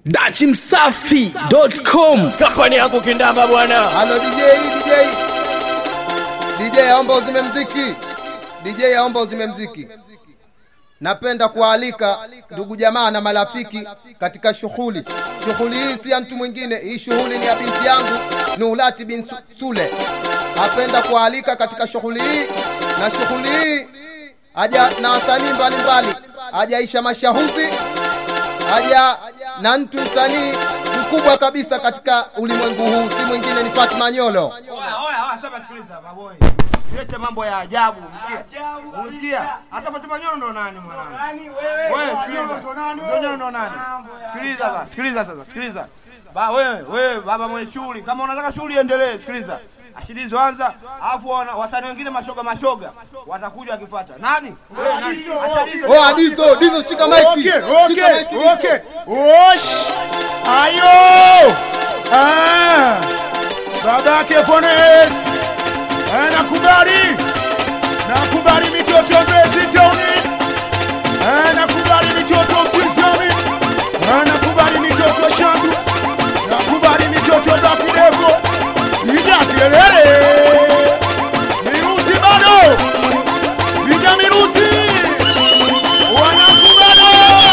dachimsafi.com kampani yangu kindamba bwana Halo DJ, DJ. DJ aomba uzime mziki. DJ aomba uzime mziki. Napenda kuwaalika ndugu jamaa na marafiki katika shughuli. Shughuli hii si ya mtu mwingine, hii shughuli ni ya binti yangu Nuhulati bin Su- Sule. Napenda kuwaalika katika shughuli hii na shughuli hii aja na wasanii mbalimbali, ajaisha mashahudhi haja na mtu msanii mkubwa kabisa katika ulimwengu huu, si mwingine ni Fatma Nyolo. Oya, oya, oya, sasa sikiliza maboy. Silete mambo ya ajabu, umesikia? Umesikia? Hasa Fatima Nyoro ndo nani mwanangu? Wewe sikiliza. Ndo Nyoro ndo nani? Sikiliza sasa, sikiliza sasa, sikiliza. Ba wewe, wewe baba mwenye shughuli, kama unataka shughuli iendelee, sikiliza. Ashilizo anza, alafu wana- wasanii wengine mashoga mashoga watakuja wakifuata. Nani? Wewe nani? Ashilizo. Oh, Adizo, Dizo shika mic. Okay, Shika okay, mic. okay. Osh! Ayo! Ah! Babake Pones! Eh, nakubali. Nakubali mitoto Mbezi Town. Eh, nakubali mitoto Sisami. Eh, nakubali mitoto Shandu. Nakubali mitoto Dakidevo. Ida kelele. Mirusi bado. Ida mirusi. Wanakubalo!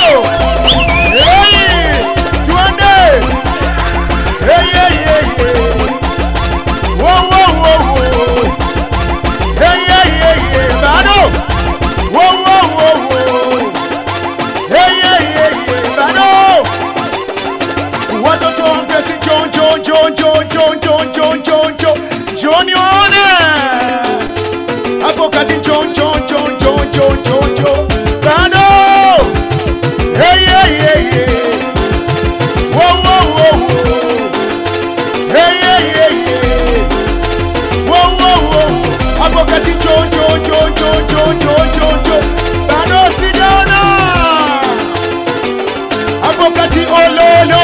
Hey! Tuende! Hey, hey, hey, hey! Wow, wow, wow, wow! Hey, hey, hey, hey! Bado! Wow, wow, wow, wow! Hey, hey, hey, hey! Bado! Watoto wa Mpesi, John, John, John, John, John, John, John, John, John. John waone! hapo kati John John John John John John John bado hey hey hey hey wow wow wow wow hey hey hey hey wow wow wow hapo kati John John John John John John John John bado sijaona hapo kati ololo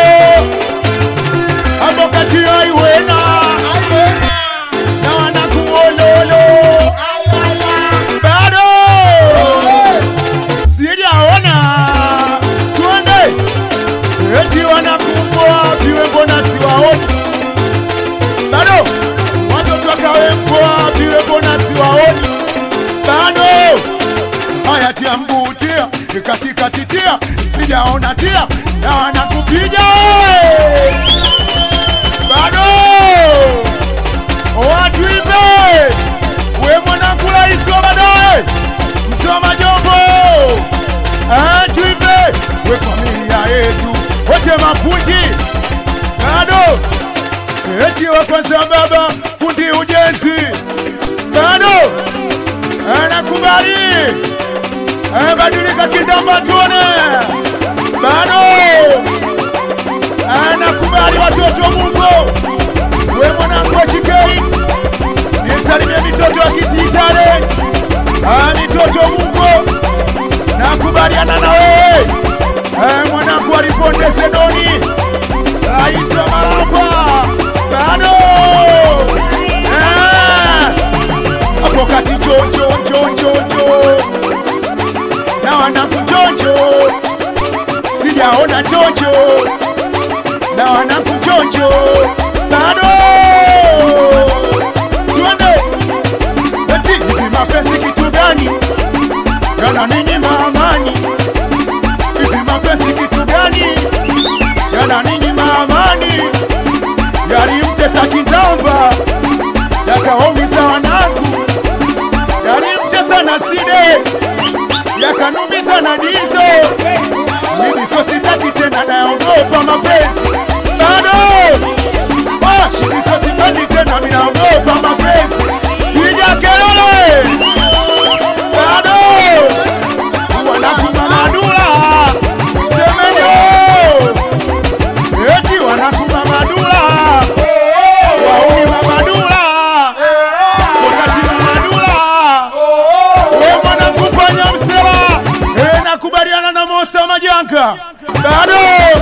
hapo kati aiwena na wanakuololo bado sijaona twende eti wanakumbwa viwe mbona siwaoni bado watoto wakawembwa viwe mbona siwaoni bado haya tia mguu tia katikati tia sijaona tia na wanakupiga bado watu ipe we mwanangu rais wa baadaye msoma jombo tuipe we familia yetu wote mafundi bado eti wa kwanza baba fundi ujenzi bado anakubali badilika kindamba tuone bado anakubali watoto mungu we mwanangu wa chikei nisalimie mitoto ya kititale Ah, mitoto mungu nakubaliana na wewe Eh, mwanangu aliponde sedoni rais wa marapa bado Eh, hapo kati jonjo jonjo jo na wanangu jonjo sijaona jonjo na wanangu jonjo bado twende eti hivi mapenzi kitu gani yana ninyi maamani hivi mapenzi kitu gani yana ninyi maamani yalimtesa kindamba yakawaumiza wanangu yalimtesa na side yakanumiza na dizo mimi so sitaki tena naogopa mapenzi bado washi so sitaki tena minaogopa mapenzi piga kelele bado wanakuma madula semenyo eti wanakuma madula wauni mamadula wakati mamadula we mwanangu panya msela e nakubaliana na mosa majanga bado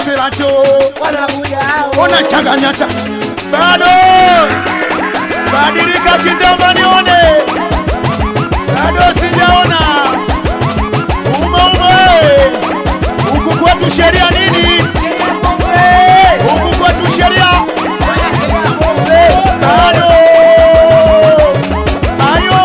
maselacho ona changanyata bado badilika kindamba nione bado sijaona umaume huku kwetu sheria nini huku kwetu sheria bado ayo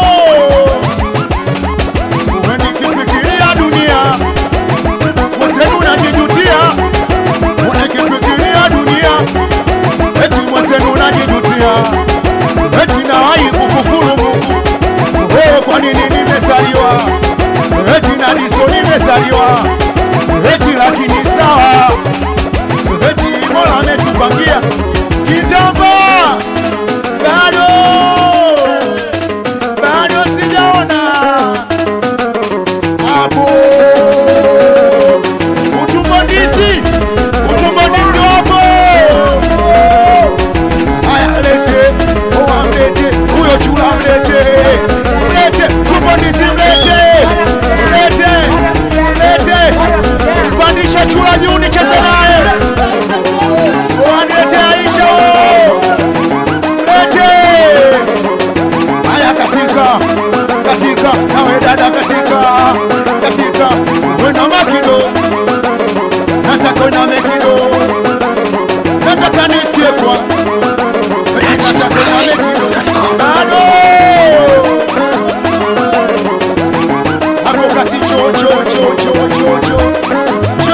uwe nikifikiria dunia mwenzenu najijutia unakifikiria dunia eti mwenzenu najijutia eti nawahi kukufuru Mungu wewe kwa nini nimezaliwa eti na diso nimezaliwa eti lakini sawa eti mola ametupangia kitamba bado bado sijaona hapo utumbonizi utumbonizi wapo haya lete oa mlete huyo chula mlete mlete utumbonizi mlete mlete mlete pandisha chula juu nicheze naye oa mlete aisha mlete haya katika katika nawe dada katika katika wena makido nataka wena mekido nataka nisikie kwa nataka wena mekido bado hapo kati cho cho cho cho cho cho cho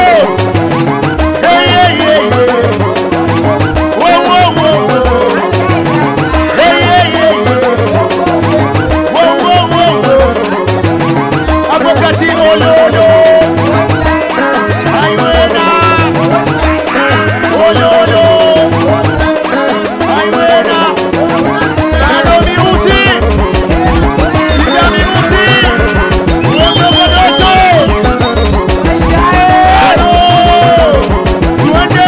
hey hey hey hey Whoa, whoa, whoa, whoa. Hey, hey, hey, hey. Whoa, whoa, whoa, whoa. Hapo kati ololo aiwena ololo aiwena kado miusi ida miusi uondogodoto kado tuende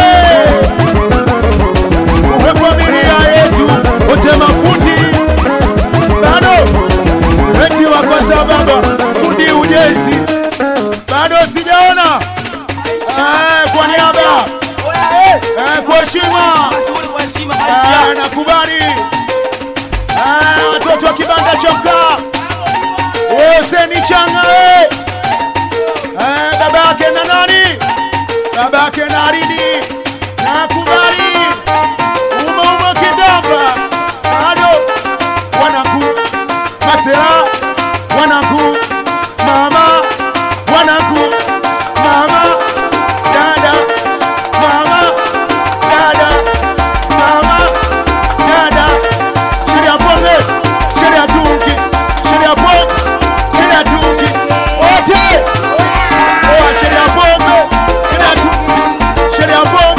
uwe familia yetu wote mafundi bado eti wa kwa sababu fundi ujenzi bado sijaona Eh, kwa niaba eh, kwa heshima eh, nakubali eh, watoto wa kibanda cha mkaa Huseni Changa eh, eh, baba yake na nani baba yake na Aridi nakubali umeuma kidamba bado wanangu masera wanangu mama wanangu mama dada mama dada mama dada sheria pombe sheria tungi sheria pombe sheria tungi wote oa sheria pombe sheria tungi sheria pombe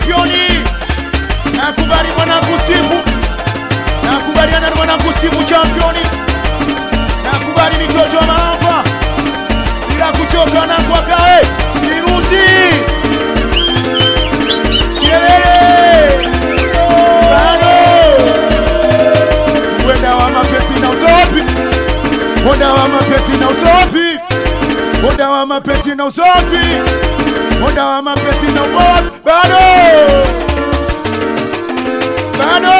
championi nakubali mwanangu Steve nakubaliana na mwanangu Steve championi nakubali mitoto wa maamba bila kuchoka na kwakae virusi kelele bado mwenda wa mapesi na usopi mwenda wa mapesi na usopi mwenda wa mapesi na usopi mwenda wa mapesi na usopi bado bado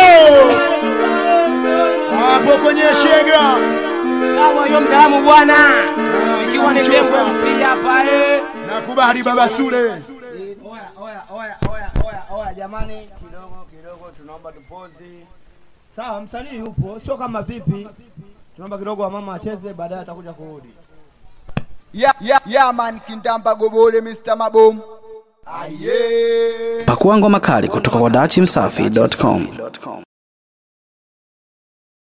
hapo kwenye shega Sawa hiyo mtaalamu bwana. Ikiwa ni tembo mpia pale. nakubali baba Sule Oya, oya, oya, oya, oya, oya, jamani, kidogo kidogo, tunaomba tupozi. Sawa, msanii yupo, sio kama vipi. Tunaomba kidogo wamama wacheze, baadaye atakuja kurudi. ya, ya, ya man kindamba gobole Mr. Mabom aye Pakua ngoma kali kutoka kwa dachimsafi.com.